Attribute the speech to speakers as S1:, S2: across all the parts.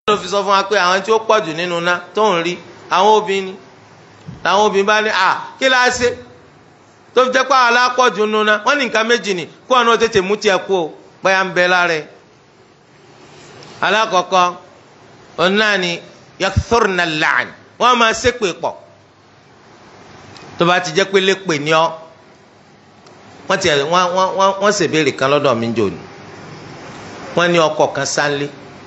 S1: ló fi sọ fún wa pé àwọn tí ó pọ̀ jù nínú ná tó ń rí àwọn obìnrin làwọn obìnrin bá ní à kí la ṣe tó fi jẹ́ pé àwọn alápọ̀jù nínú ná wọ́n ní nǹkan méjì ni kó ọ̀nà tètè mú tiẹ̀ kú o báyà ń bẹ lára ẹ̀. alákọ̀ọ́kọ́ òun náà ni yakthurna al-la'n wọ́n máa ṣépè pọ̀ tó bá ti jẹ́ pé lépè ní ọ́ wọ́n ti wọ́n wọ́n wọ́n ṣèbéèrè kan lọ́dọ̀ mi jò ní wọ́n ní ọkọ kan sánlé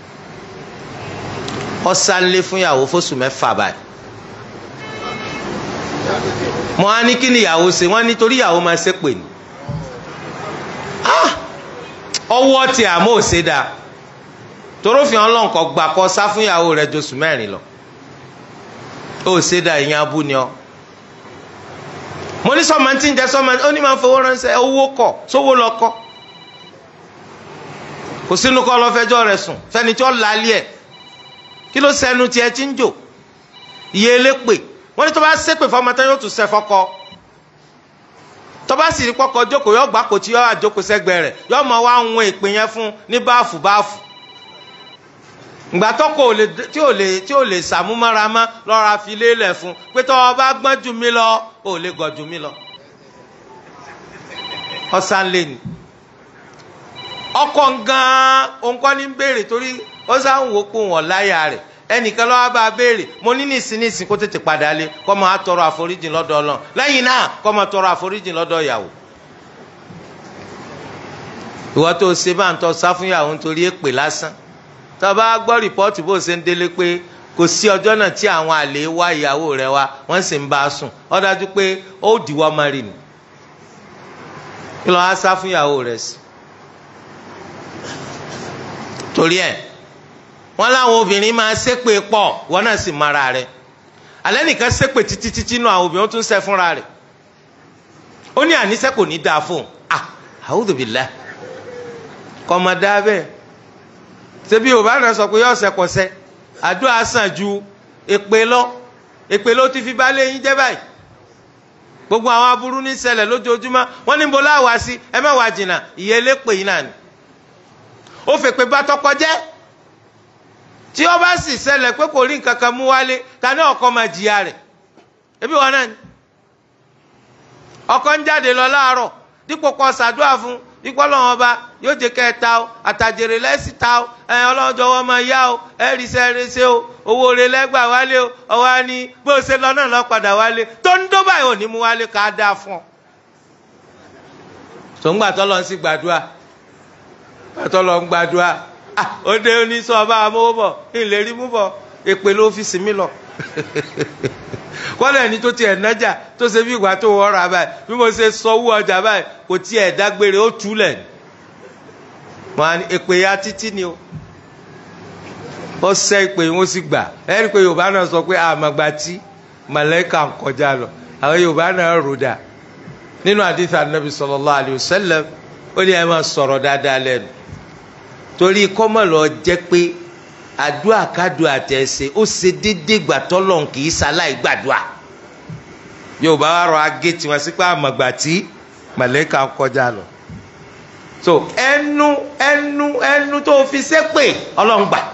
S1: ọ sánlé fún ìyàwó fóṣù mẹ́fà báyìí mo á ní kí ni ìyàwó ṣe wọ́n ní torí ìyàwó máa ṣépè ní ọwọ́ tí àmọ́ ò ṣe dáa torófin ọlọ́nkọ gbà kọ́ sá fún ìyàwó rẹ̀ josù mẹ́rin lọ ó ṣe dáa ìyẹn abú ni ọ mo ní sọmọ tí ń jẹ sọmọ ó ní máa fowó ránṣẹ́ owó kọ sówó lọ kọ kò sínú kọ lọfẹjọ rẹ̀ sùn fẹni tí ó lálẹ ẹ kí ló sẹnu tiẹ̀ tí ń jò iye elépè wọn ní tó bá ṣépè fọmọ tán yóò tún ṣe fọkọ tó bá sì rí kọkọ jókòó yóò gbà kó tí yóò àjókòó sẹ́gbẹ̀ẹ́ rẹ̀ yóò mọ wá ń wọn ìpè yẹn fún ní báàfù báàfù ìgbà tọkọ tí ò lè tí ò lè sàmúmọ́ra mọ́ lọ́ra fi lélẹ̀ fún pé tọ́ ọ bá gbọ́n jù mí lọ ò lè gọ̀ jù mí lọ. ọ̀sán lè ní. ọkọ̀ gan-an òǹkọ́ ní béèrè torí ó sáwọn wò pé wọ́n láyà rẹ̀ ẹnìkan lọ́wọ́ bá a béèrè mo ní nísìn nísìn kó tètè padà lé kó máa tọrọ àforíjì lọ́dọ̀ Ọlọ́run lẹ́yìn náà kó máa tọrọ àforíjì lọ́dọ̀ ìyàwó. ìwọ tó o ṣe bá ń tọ́ sá fún ìyàwó nítorí èpè lásán tó o bá gbọ́ rìpọ́ọ̀tù bó o ṣe ń délé pé kò sí ọjọ́ náà tí àwọn àlè wá ìyàwó rẹ wá wọ́n sì ń bá a sùn ó dájú pé ó dìwọ́ máa rì ní. kí ló wá sá fún ìyàwó rẹ sí. torí ẹ̀ wọ́n láwọn obìnrin máa ṣépè pọ̀ wọ́n náà sì mara rẹ̀ alẹ́ nìkan ṣépè títí títí nù àwọn obìnrin ó tún ṣe fúnra rẹ̀ ó ní àníṣe kò ní dáa fún un ah a'udhu billah kọ́mọdé bẹ́ẹ̀ ṣebí yorùbá náà sọ pé yọ ọ̀sẹ̀ kọ̀sẹ̀ àdúrà sàn ju èpè lọ èpè ló ti fi balẹ̀ yín jẹ́ báyìí gbogbo àwọn aburú ní ṣẹlẹ̀ lójoojúmọ́ wọ́n ní bọ́lá wá sí ẹ má wá jìnnà ìyẹlé pè yín náà ni ó fèpè bá tọkọ jẹ́ tí ó bá sì ṣẹlẹ̀ pé kò rí nǹkan kan mú wálé ta ní ọkọ máa jìyà rẹ̀ ebi wọn náà ni ọkọ ń jáde lọ láàárọ̀ dípò kó ṣàdúrà fún ikọ́ lọ́wọ́ ọba yóò jẹ́ kẹ́ ẹ ta o àtàjèrè lẹ́sì ta o ẹ ọlọ́jọ́ wọn máa yá o ẹ rí sẹ́ ẹ ṣe o owó rẹ lẹ́gbà wálé o ọwọ́ á ní bó o ṣe lọ náà lọ padà wálé tó ń dó báyìí ò ní mú wálé ká dáa fún ọ. tòǹgbà tó lọ sí gbàdúrà gbàtọ́ lọ ń gbàdúrà ó dé oníṣọ́ ọba amówó bọ̀ ìlérí mú bọ̀ èpè ló fi sinmi lọ kọ́lẹ̀ ní tó tiẹ̀ nájà tó ṣe bí ìgbà tó wọ́ra báyìí bí mo ṣe sọ owó ọjà báyìí kò tiẹ̀ dágbére ó túlẹ̀ ní. mo á ní èpè ya títí ni o ó ṣẹ́ ìpè wọn sì gbà ẹ rí i pé yorùbá náà sọ pé àmàgbà tí màlẹ́kà ń kọjá lọ àwọn yorùbá náà rò dà nínú àdìsí anabi sallallahu alayhi wa sallam ó ní ẹ máa sọ̀rọ̀ dáadáa lẹ́nu torí kọ́mọ̀ lọ jẹ́ pé àdúrà kádùá àtẹ̀sẹ̀ ó ṣe déédéé gbà tọ́lọ̀ kì í ṣaláì gbàdúrà yorùbá wa rọ agé tiwọn sí pé àmọ̀gbà tí màlẹ́kà ń kọjá lọ so ẹnu ẹnu ẹnu tó fi ṣépè ọlọ́run gbà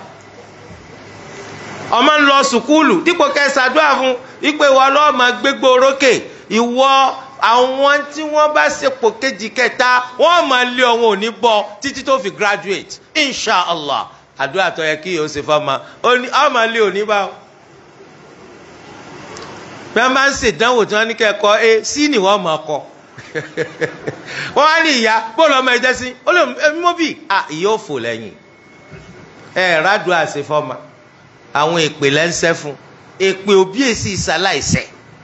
S1: ọmọ ń lọ sùkúlù dípò kẹsàdúrà fún ìpè wọ ọlọ́run máa gbégbó orókè ìwọ àwọn tí wọ́n bá ṣepò kejì kẹta wọ́n máa lé ọ̀hún òní bọ̀ títí tó fi graduate inshallah àdúrà tó yẹ kí yóò ṣe fọmọ ọmọ lé òní bá o bí wọ́n bá ń ṣèdánwò tí wọ́n ní kẹ́kọ̀ọ́ ẹ sí ni wọ́n mọ̀ ọkọ wọ́n á ní ìyá bóòlù ọmọ ẹ̀jẹ̀ sí ó lè mú bí ìyá òfò lẹ́yìn ẹ rádùn àṣẹ fọmọ àwọn èpè lẹ́ńsẹ́ fún èpè òbí èsì ìsàláìsẹ̀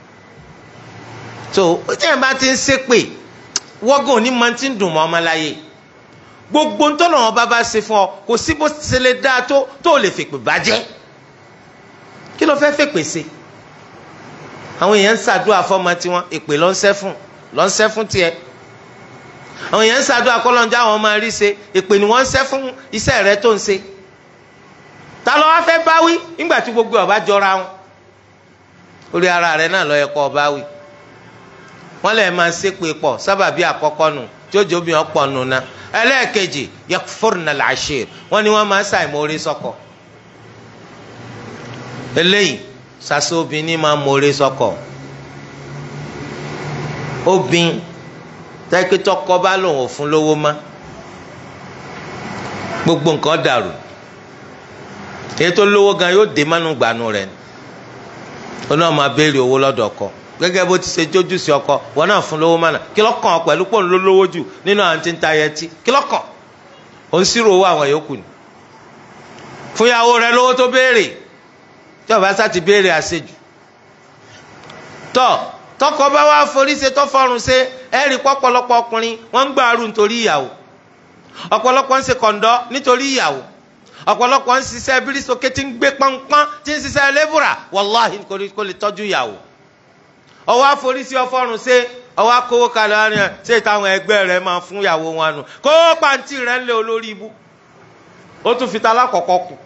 S1: so tí ẹ̀ bá ti ń ṣépè wọ́gàn ní máa ti ń dùn mọ́ ọmọ láyé gbogbo ntọ́nà wọn bá bá ṣe fún ọ kò sí bó ṣe lè dáa tó tó lè fèpè bàjẹ́ kí ló fẹ́ fèpè ṣe àwọn èèyàn ń ṣàdúrà fọmọ tiwọn èpè ló ń ṣẹ́ fún ló ń ṣẹ́ fún tiẹ̀ àwọn èèyàn ń ṣàdúrà kọ́lọ́njà àwọn máa rí ṣe èpè ni wọ́n ń ṣẹ́ fún iṣẹ́ rẹ tó ń ṣe ta ló wá fẹ́ báwí nígbà tí gbogbo ọba jọra wọn orí ara rẹ náà ló yẹ kó ọba wí wọ́n lè máa ṣépè pọ̀ sábàbí àkọ́kọ́ nù tí ó jẹ́ obìnrin ọ̀pọ̀ nù náà ẹlẹ́ẹ̀kejì yakfurna al-ashir wọ́n ní wọ́n máa ń ṣàìmórí sọ́kọ eléyìí sase obìnrin máa mọ̀ọ́rẹ́ sọ́kọ obìnrin tẹ́kítọ́ kọ́ bá lòun ò fún lówó má gbogbo nǹkan dàrú èyí tó lówó gan yóò dé mánú gbànú rẹ̀ ó náà máa béèrè owó lọ́dọ̀ ọkọ gẹ́gẹ́ bó ti ṣe jójú sí ọkọ wọn náà fún lówó mánà kí lọ́kàn ọ pẹ̀lú pọ̀ ló lówó jù nínú àwọn tí ń ta ayẹtí kí lọ́kàn ó ń sírò owó àwọn yòókù ni fún ìyàwó rẹ̀ lówó tó béèrè tí ọba sá ti béèrè àṣejù tọ tọkọ bá wá forí ṣe tó fọrùn ṣe ẹ rí pọpọlọpọ ọkùnrin wọn ń gbàrú nítorí ìyàwó ọ̀pọ̀lọpọ̀ ń ṣe kọ̀ǹdọ́ nítorí ìyàwó ọ̀pọ̀lọpọ̀ ń ṣiṣẹ́ bírísókè tí ń gbé pọ́npọ́n tí ń ṣiṣẹ́ lébùrà wàláhì kò lè tọ́jú ìyàwó ọwọ́ àforísí ọfọ́run ṣe ọwọ́ akówó kalẹ̀ wọn ni ṣé táwọn ẹgbẹ́ rẹ máa fún ìyàwó wọn nù kó pàǹtí rẹ ń lé olórí ibú ó tún fi ta alákọ̀ọ́kọ́ kù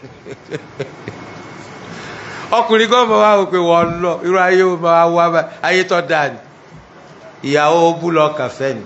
S1: ọkùnrin kan máa wá wò pé wọ́n lọ irú ayé wo máa wá bá ayé tó dáa ni ìyàwó bú lọ kàfẹ́ ni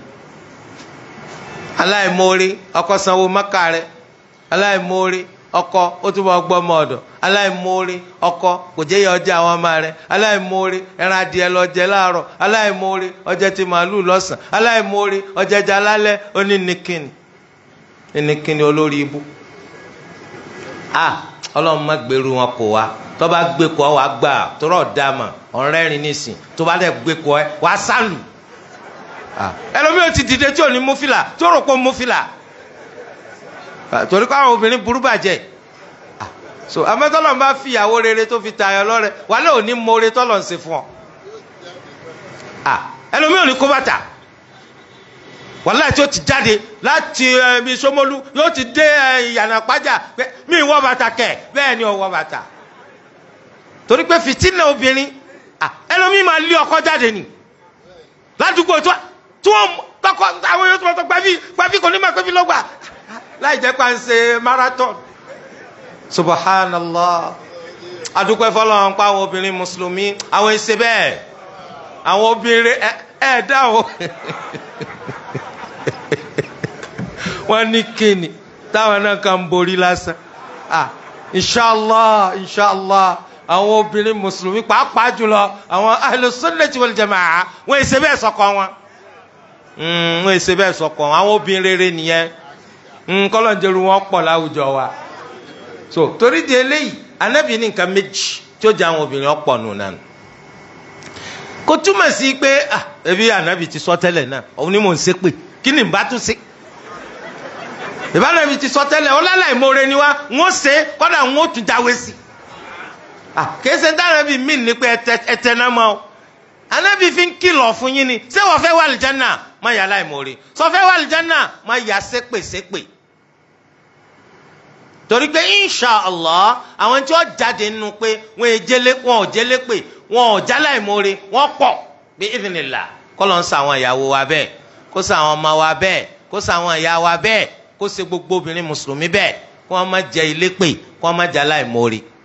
S1: aláìmoore ọkọ sanwó mọ́kà rẹ aláìmoore ọkọ ó túbọ̀ gbọ́ ọmọ ọ̀dọ̀ aláìmoore ọkọ kò jẹ́ yẹ ọjà àwọn ọmọ rẹ aláìmoore ẹran adìẹ lọ jẹ láàárọ̀ aláìmoore ọjẹ ti màálù lọ́sàn aláìmoore ọjẹjà lálẹ́ onínìkìnì onínìkìnì olórí ibú ah ọlọ́run má gbèrú wọn kò wá tó bá gbé kọ́ wa gbà tọrọ dàmà ọ̀rẹ́rìn nísìn tó bá dẹ̀ gbé kọ́ ẹ wá sálù ẹlòmíì ò ti dìde tí ò ní mú fìlà tí ó rò pé ó mú fìlà torí pé àwọn obìnrin burú bàjẹ́ so amẹ́tọ́lọ́ bá fi ìyàwó rere tó fi tayọ lọ́rẹ wàlẹ́ òní mọ́re tọ́lọ̀ ń ṣe fún ọ ẹlòmíì ò ní kó bàtà wàláì tí ó ti jáde láti ẹbí Ṣómólú yóò ti dé ìyànà pàjá pé mi ì wọ bàtà kẹ bẹ́ẹ̀ ni ò wọ bàtà torí pé fìtínà obìnrin ẹlòmíì máa lé ọkọ jáde ni ládùúgbò tó tí wọn tọkọ àwọn yóò tó gbàbí gbàbí kò ní máa gbàbí lọgbà láì jẹ́ pé à ń ṣe marathon subhanallah adúpẹ́ fọlọ́run pa àwọn obìnrin mùsùlùmí àwọn ẹsẹ̀ bẹ́ẹ̀ àwọn obìnrin ẹ ẹ dáhùn wọ́n ní kíni táwọn náà kàn ń borí lásán ah inshallah inshallah àwọn obìnrin mùsùlùmí pàápàá jùlọ àwọn ahlus-sunnati wal jamaa wọ́n èsè bẹ́ẹ̀ sọkọ wọn wọ́n èsè bẹ́ẹ̀ sọkọ wọn àwọn obìnrin rere nìyẹn kọ́lọ́njẹ́rù wọn pọ̀ láwùjọ wa so torí di eléyìí anábì ní nǹkan méjì tí ó jẹ́ àwọn obìnrin ọ̀pọ̀ nù náà kò túmọ̀ sí pé ah ebi anabi ti sọ tẹ́lẹ̀ náà òun ni mò ń ṣe pé kí ni bá tún ṣe ìbánabi ti sọ tẹ́lẹ̀ ọlọ́lá ìmoore ni wá ń ó ṣe kọ́dà ń ó tún jáwé sí ah kìí ṣe dánabi mí ní pé ẹtẹ náà mọ́ ọ anabi fi ń kìlọ̀ fún yín ni ṣé wọ́n fẹ́ wà lìjánà má yà láìmoore sọ fẹ́ wà lìjánà má yà ṣépè ṣépè torí pé insha allah àwọn tí wọ́n jáde nínú pé wọ́n èjélé wọn ò jélé pé wọn ò jálá ìmoore wọ́n pọ̀ bí ìdìnnìlà kọ́ ló ń sa àwọn ìyàwó wa bẹ́ẹ̀ kó sa àwọn ọmọ wa bẹ́ẹ̀ kó sa àwọn ìyá wa bẹ́ẹ̀ kó ṣe gbogbo obìnrin mùsùlùmí bẹ́ẹ̀ kó wọ́n má jẹ ilé pè kó wọ́n má jálá ìmoore.